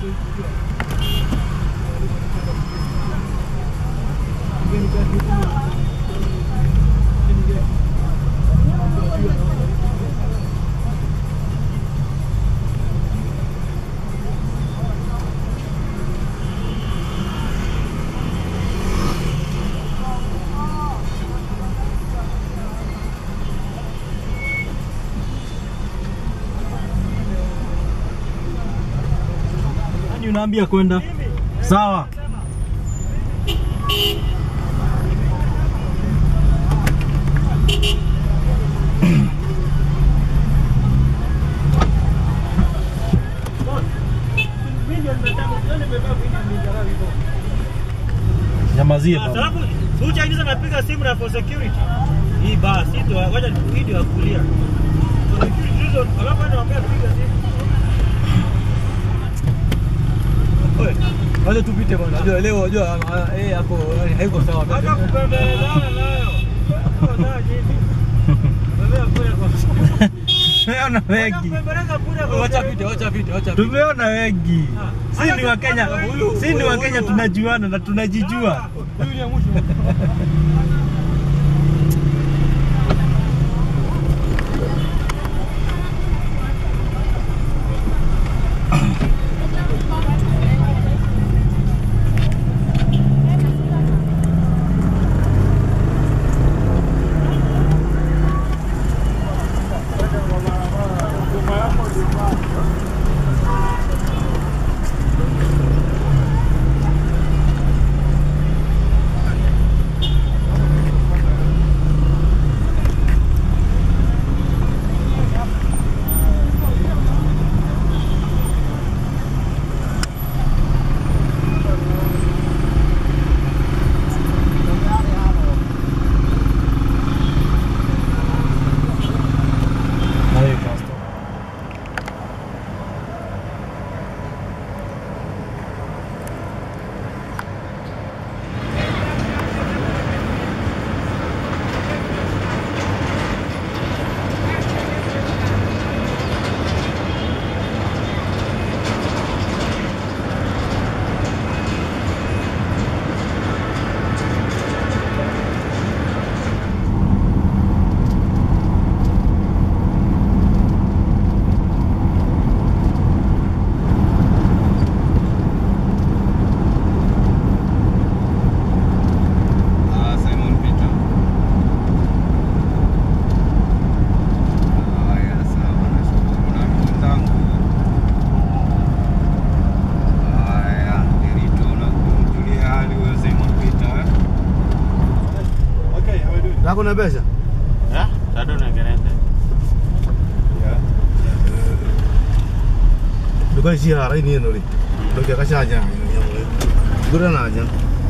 Nani unaambia kwenda? Sawa. Nyamazie baba. Sababu Sucha hizi napiga simu na for security. Hii basi ndio wacha video ya kulia. For security reason, alafu anaambia piga simu. Oye, Wacha tupite bwana. Unajua leo unajua ah, eh hapo eh, haiko sawa. hata kupembelezana nayo. Kwa nini hivi? Wewe kule kwa Tumeona wengi. kupembeleza kule kwa Wacha pite, wacha pite, wacha pite. Tumeona wengi. Ah. Si ni wa Kenya. Huyu- Si ni wa huyu- Kenya huyu- tunajuana na tunajijua. Huyu ni ya mwisho. Na wewe pastor. Ah, Simon Peter. Haya, sawa, nashukuru. Na mwenzangu. Haya, Derito na kumjulia hali huyo Simon Peter. eh? Lako na pesa? Ah, tado na gerende. Duka si hari ni nuri. Duka kasih aja. Gura na aja.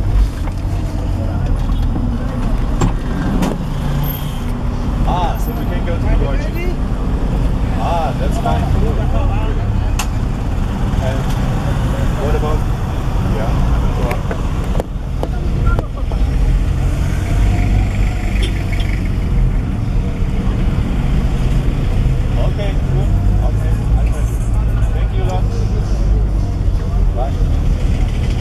Ah, so we can go to the orchard. Ah, that's fine. And what about? Yeah. go on. Okay, cool. Okay, I will. Thank you, lot. Bye.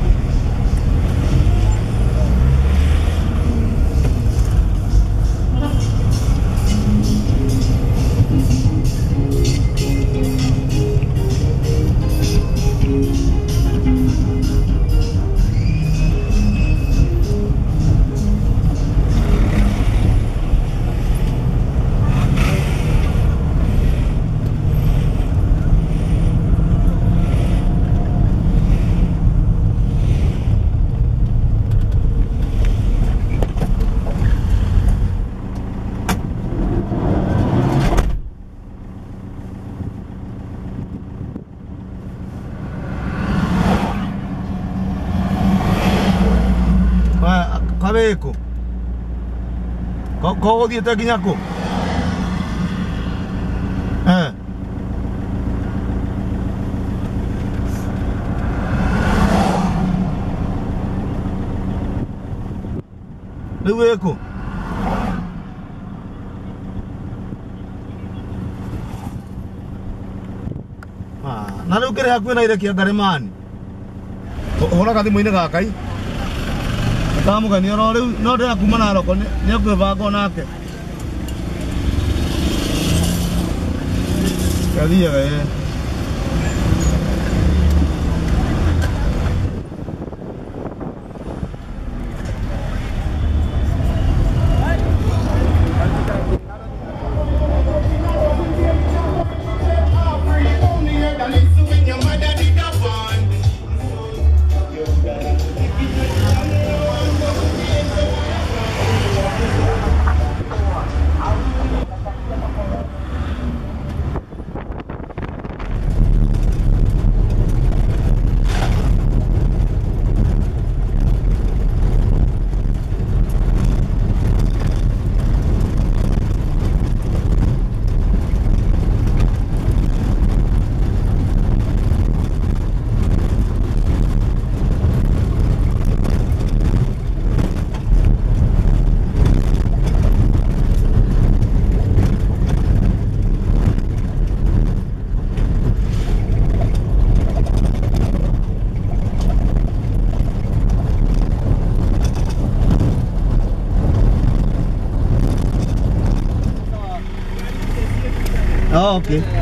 Kwa kabeko. Ko ko dia tak kinya aku. Eh. Lewe aku. Ah, na rä u kä rä hakuä na irekia ngarä hå ra gathimå-inä gakai kamå geni oro rä u no ndä rakuma naroko nä akwä banga onake gathiaga ä Oh, okay.